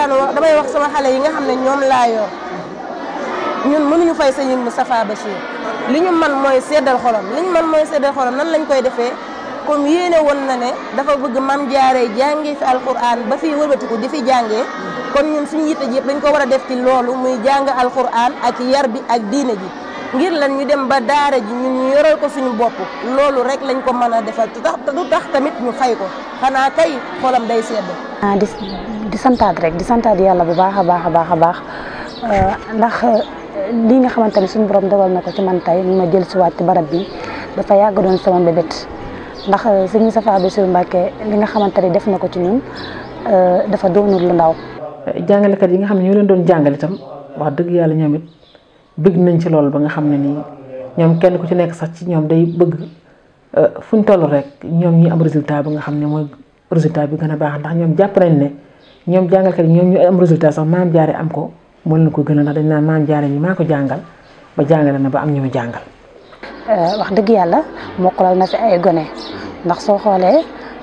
daan wax damay wax sama xale yi nga xam ne ñoom laa yor ñun mënuñu fay sëñ Moustapha Bachir li ñu man mooy seddal xolam li ñu man mooy seddal xolam nan lañ koy defee comme yéene woon na ne dafa bëgg mam jaaree jàngee fi alquran ba fi wëlbatiku di fi jàngee kon ñun suñu yitte ji yëpp dañ ko war a def ci loolu muy jàng alquran ak yar bi ak diine ji ngir lan ñu dem ba daara ji ñun ñu yoral ko suñu bopp loolu rek lañ ko mën a defal te tax du tax tamit ñu fay ko xanaa kay xolam day sedd. ah di di santaat rek di santaat yàlla bu baax a baax a baax a baax ndax lii nga xamante ne suñu borom dogal na ko ci man tey ma jël si waat ci barab bi dafa yàgg doon sama mbébét ndax sëñ Moustapha Bassirou Mbacké li nga xamante ne def na ko ci ñun dafa doonul lu ndaw. jàngalekat yi nga xam ne ñoo leen doon jàngale itam wax dëgg yàlla ñoom it bëgg nañ ci loolu ba nga xam ne nii ñoom kenn ku ci nekk sax ci ñoom day bëgg fu ñu toll rek ñoom ñi am résultat bi nga xam ne mooy résultat bi gën a baax ndax ñoom jàpp nañ ne ñoom jàngalkat yi ñoom ñu am résultat sax maam jaare am ko moo leen ko gën a ndax dañ naan maam jaare mi maa ko jàngal ba jàngale na ba am ñu mu jàngal. wax dëgg yàlla mokkalal na fi ay gone ndax soo xoolee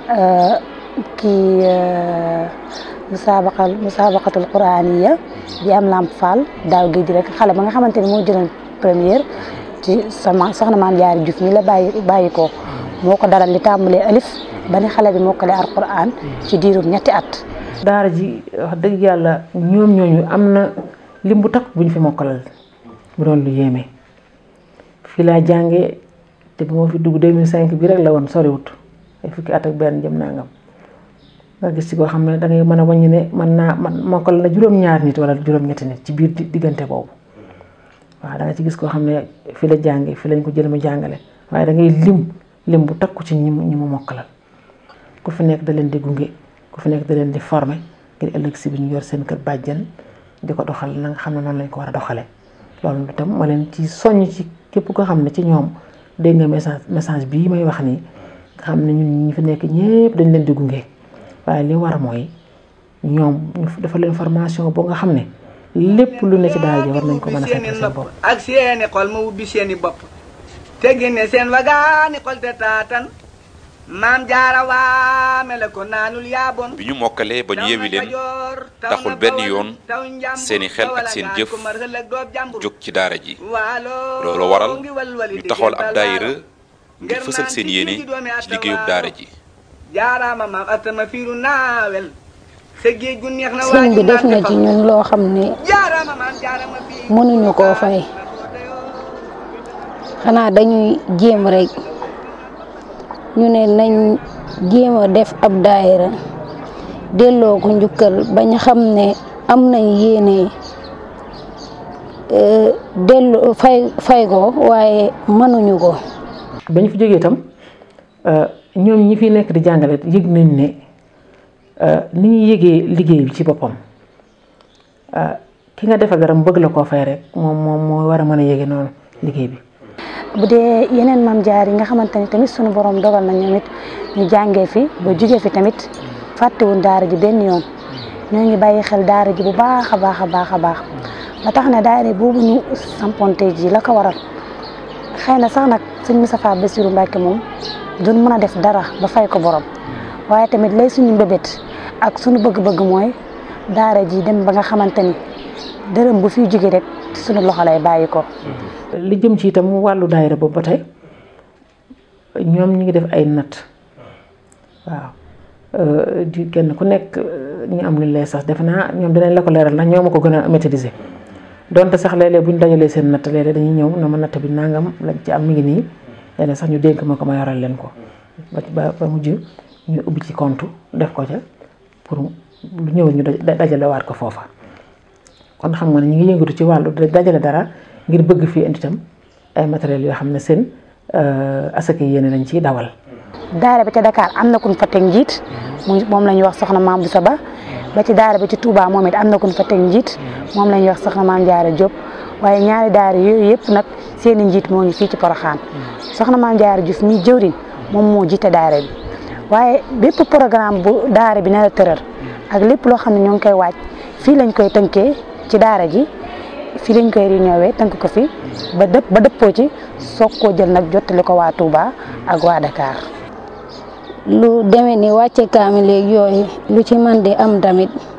kii musaabaqal musaabaqatul quraaniya bi am lamp fall daaw géej rek xale ba nga xamante ni moo jëloon première ci sama soxna maam jaari Juuf mi la bàyyi bàyyi ko moo ko daral li tàmbalee alif ba ni xale bi mokkale alquran ci diirum ñetti at. daara ji wax dëgg yàlla ñoom ñooñu am na lim bu takk buñ fi mokkalal bu doon lu yéeme fii laa jàngee te bu ma fi dugg 2005 bi rek la woon soriwut ay fukki at ak benn jëm nangam nga gis ci koo xam ne da ngay mën a wàññi ne mën naa man mokkal na juróom-ñaar nit wala juróom-ñetti nit ci biir diggante boobu waaw da nga ci gis koo xam ne fi la jàngee fi lañ ko jël mu jàngale waaye da ngay lim lim bu takku ci ñi mu ñi mu mokkalal ku fi nekk da leen di gunge ku fi nekk da leen di former ngir ëllëg si bi ñu yor seen kër bàjjan di ko doxal na nga xam ne noonu lañ ko war a doxalee loolu itam ma leen ci soññ ci képp koo xam ne ci ñoom dégg nga message message bii may wax nii nga xam ne ñun ñi fi nekk ñëpp dañ leen di gunge waaye li war mooy ñoom ñu dafa leen formation boo nga xam ne lépp lu ne ci daara ji war nañ ko mën a fekk seen bopp. ak seeni xol ma ubbi seeni bopp te génne seen wagaani xol te taatan maam jaara waame la ko naanul yaabon bi ñu mokkalee ba ñu yewi leen taxul benn yoon seeni xel ak seen jëf jóg ci daara ji loolu waral ñu taxawal ab daayira ngir fësal seen yéene ci liggéeyub daara ji jaaraama maam atama fiiru naawel sa géej gu neex na sëñ bi def na ci ñun loo xam ne jaaraama maam jaarama fii mënuñu koo fay xanaa dañuy jéem rek ñu ne nañ jéem a def ab daayira delloo ko njukkal bañ xam ne am nañ yéene dellu fay fay ko waaye mënuñu ko. bañ fi jógee itam ñoom ñi fi nekk di jàngale yëg nañ ne ni ñuy yëgee liggéey bi ci boppam ki nga defa garam bëgg la koo fay rek moom moom moo war a mën a yëge noonu liggéey bi. bu dee yeneen maam jaar yi nga xamante ni tamit sunu borom dogal na ñoom it ñu jàngee fi ba jugee fi tamit fàttewuñ daara ji benn yoon ñoo ngi bàyyi xel daara ji bu baax a baax a baax a baax ba tax na daara boobu ñu samponte ji la ko waral xëy na sax nag sëñ Moustapha Bassirou Mbacké moom duñ mën a def dara ba fay ko borom waaye tamit lay suñu mbébét ak suñu bëgg-bëgg mooy daara ji dem ba nga xamante ni dërëm bu fiy jóge rek suñu loxo lay bàyyi ko. li jëm ci itam wàllu daayira boobu ba tey ñoom ñu ngi def ay natt waaw di kenn ku nekk ñu am lu lay sax defe naa ñoom dinañ la ko leeral ndax ñoo ma ko gën a maîtriser donte sax léeg-léeg bu ñu dajalee seen natt léeg-léeg dañuy ñëw na ma natt bi nangam lañ ci am mi ngi nii léeg sax ñu dénk ma ko ma yoral leen ko ba ba mujj ñu ubbi ci compte def ko ca pour lu ñëw ñu dajale waat ko foofa kon xam nga ne ñu ngi yëngatu ci wàllu dajale dara. ngir bëgg fii indi itam ay matériels yoo xam ne seen asaka yéene lañ ciy dawal. daara ba ca Dakar am na kun fa teg njiit moom la ñuy wax soxna maam Boussa Ba ba ci daara ba ci Touba moom it am na kun fa teg njiit moom la ñuy wax soxna maam Diarra Diop waaye ñaari daara yooyu yëpp nag seen i njiit moo ngi fii ci Porokhane soxna maam Diarra Diouf mi jëwriñ moom moo jiite daara bi waaye bépp programme bu daara bi na tëral ak lépp loo xam ne ñoo ngi koy waaj fii lañ koy tënkee ci daara ji. fii lañ koy réunion tënk ko fi ba dëpp ba dëppoo ci soog koo jël nag jottali ko waa Touba ak waa Dakar. lu demee ni wàcce kaamil léegi yooyu lu ci man di am tamit